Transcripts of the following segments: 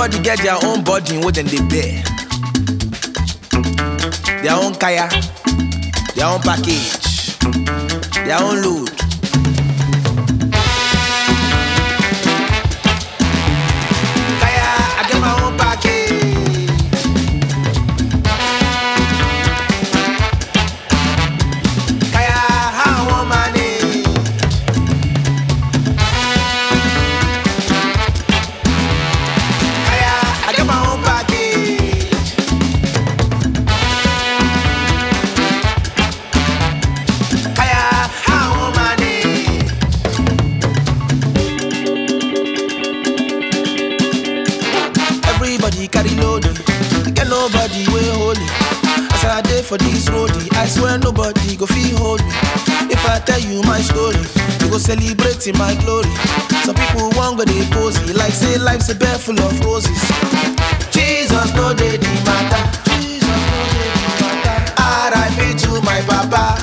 Everybody get their own body what then they bear. Their own kaya, their own package, their own load. Kaya, I get my own package. Kaya, how I want money. Kaya, I get my own package. Kaya, how I want money. Everybody carry load, get nobody way holy. As I dey for this roadie, I swear nobody go feel hold me. If I tell you my story, you go celebrate in my glory. Some people want go dey pose it, like say life's a bed full of roses. Jesus no dey the matter. Jesus no dey the matter. R.I.P. to my papa.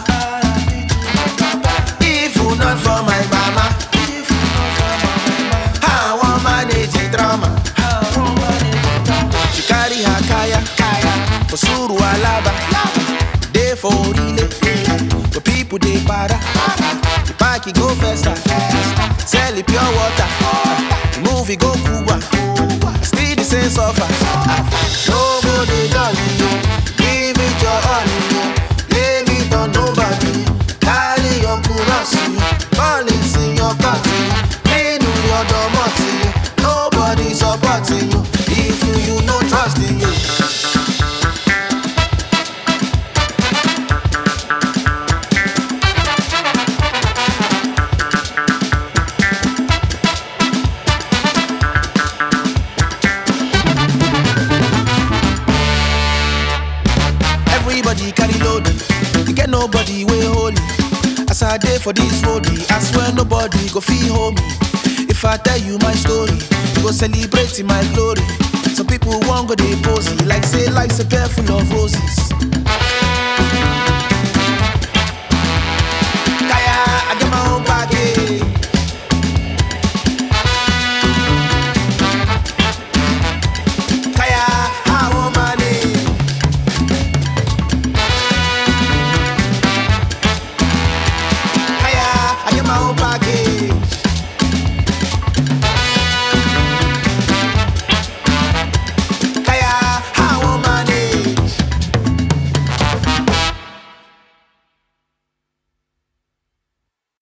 If you not for my mama, I want manage the drama. She carry her kaya, kaya for suru alaba. Day for relay, but people they para. The party go faster, sell it pure water. The movie go Cuba, still the same suffer. No go dey jolly yo, give it your all yo. Lay it on nobody, carry your kurasi, police in your country, clean your domoti. Nobody supporting you if you, you no trust in you. Everybody carry load, you get nobody way holy. As I dey for this roadie, I swear nobody go feel hold me. If I tell you my story, you go celebrate in my glory. Some people want go dey pose it, like say life's a bed full of roses.